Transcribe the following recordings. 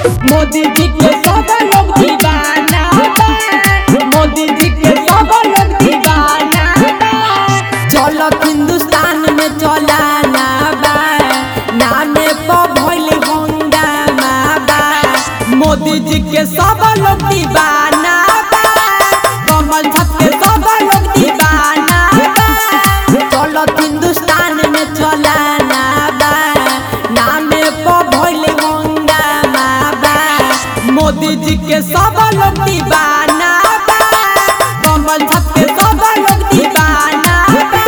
मोदी जी के सब लोग दीवाना बा। मोदी जी के सब लोग दीवाना बा। चलो हिंदुस्तान में चलाना बा नामे पर भइल हंगामा बा मोदी जी के सब लोग दीवाना बा कमल छत के सब लोग दीवाना बा चलो हिंदुस्तान में चलाना बा नामे पर भइल हंगामा बा मोदी जी के सब लोग दीवाना बा कमल छत के सब लोग दीवाना बा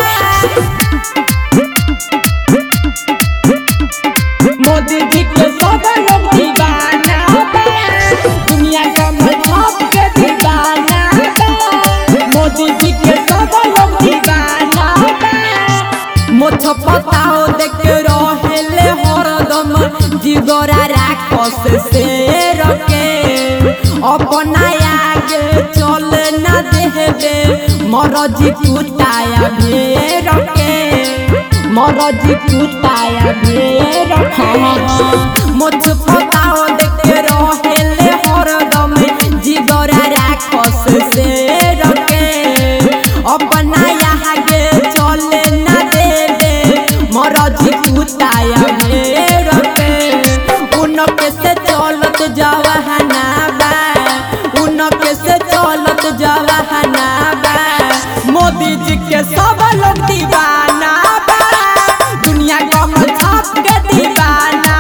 मोदी जी के सब लोग दीवाना बा। दुनिया का मतलब के दीवाना बा। मोदी जी के सब लोग दीवाना बा। मोछ पताओ देख रहेले हरदम जिगरा राखस से रके अपना आगे चल ना देबे मरजी कुटाया भेड़ के मरजी कुटाया भेड़ मुझ पताओ देखे रहेले हरदम जिगरा राखस से रखे अपना यहाँ के चले ना देबे मरजी कुटाया भेड़ के उनके से चलत जवाहना बा उनके से चलत जवाहना बा मोदी जी के सब लोग दीवाना बा दुनिया कमल छाप के दीवाना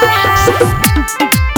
बा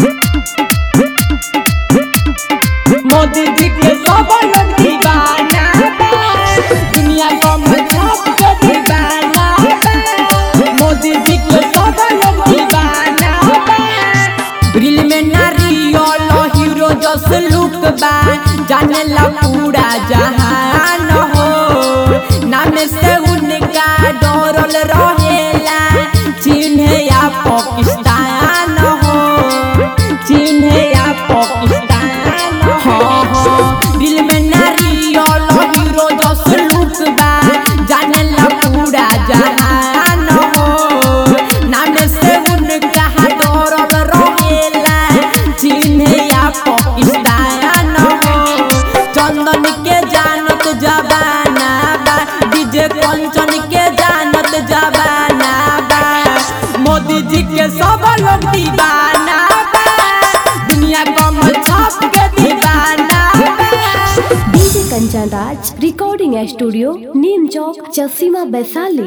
मोदी जी के सब लोग दीवाना बा दुनिया कमल छाप के दीवाना बा मोदी जी के सब लोग दीवाना बा रील में नारियल हीरो जस लुक बा जाने ला पूरा जहान हो नाम से उनका डरल रहेला चिन्ह या पाकिस्तान हो चिन्ह या पाकिस्तान हो दिल में नारियल हीरो जस लुक बा जाने ला पूरा जहान हो नाम से उनका डरल रहेला चिन्ह या पाकिस्तान हो चंदन के जानत जबाना बा डीजे कंचन के जानत जबाना बा मोदी जी के सब लोग दीवाना बा दुनिया कमल छाप के दीवाना बा DJ Kanchan Raj recording studio नीम चौक चसीमा वैशाली